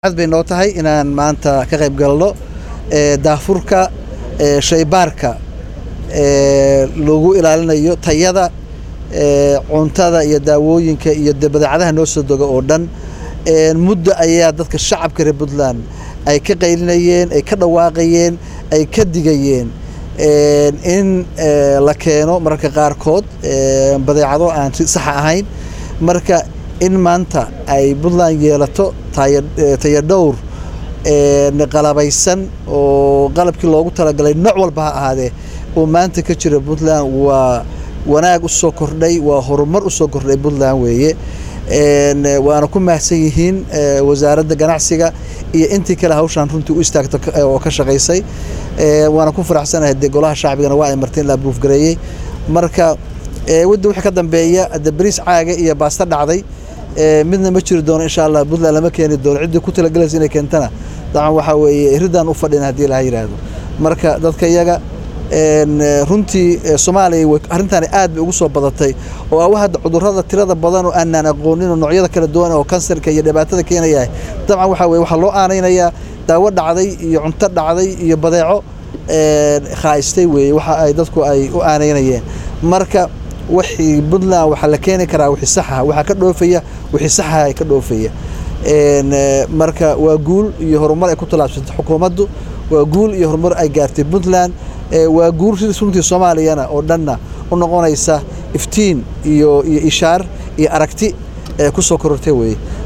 aad bay noo tahay inaan maanta ka qayb galno daafurka shaybaarka lagu ilaalinayo tayada cuntada iyo daawooyinka iyo badeecadaha noo soo doga oo dhan muddo ayaa dadka shacabka reer puntland ay ka qaylinayeen ay ka dhawaaqayeen ay ka digayeen in la keeno mararka qaarkood badeecado aan si saxa ahayn marka in maanta ay puntland yeelato tayadhowr qalabaysan oo qalabkii loogu talagalay nooc walba ha ahaadee oo maanta ka jira puntland waa wanaag usoo kordhay waa horumar usoo kordhay puntland weeye waana ku mahadsan yihiin wasaaradda ganacsiga iyo intii kale hawshaan runtii u istaagta oo ka shaqaysay waana ku faraxsanahay dee golaha shacbigana waa ay marteen la abruufgareeyey marka wadda wixii ka dambeeya de bariis caaga iyo baasta dhacday midna ma jiri doono insha allah puntland lama keeni doono ciddii ku talagalaysa inay keentana dacan waxaa weeye ridaan u fadhina haddii laha yidhaahdo marka dadka iyaga runtii soomaaliya arrintaani aad bay ugu soo badatay oo awa hadda cudurrada tirada badan oo aanaan aqoonin oo noocyada kala duwan oo kansarka iyo dhibaatada keenaya dabcan waxaa weye waxaa loo aanaynayaa daawo dhacday iyo cunto dhacday iyo badeeco khaaistay weeye waxa ay dadku ay u aanaynayeen marka wixii puntland waxaa la keeni karaa wixii saxa waxaa ka dhoofaya wixii saxa ay ka dhoofaya marka waa guul iyo horumar ay ku tallaabsatay xukuumaddu waa guul iyo horumar ay gaartay puntland waa guul runtii soomaaliyana oo dhanna u noqonaysa iftiin iyo iyo ishaar iyo aragti ku soo korortay weeye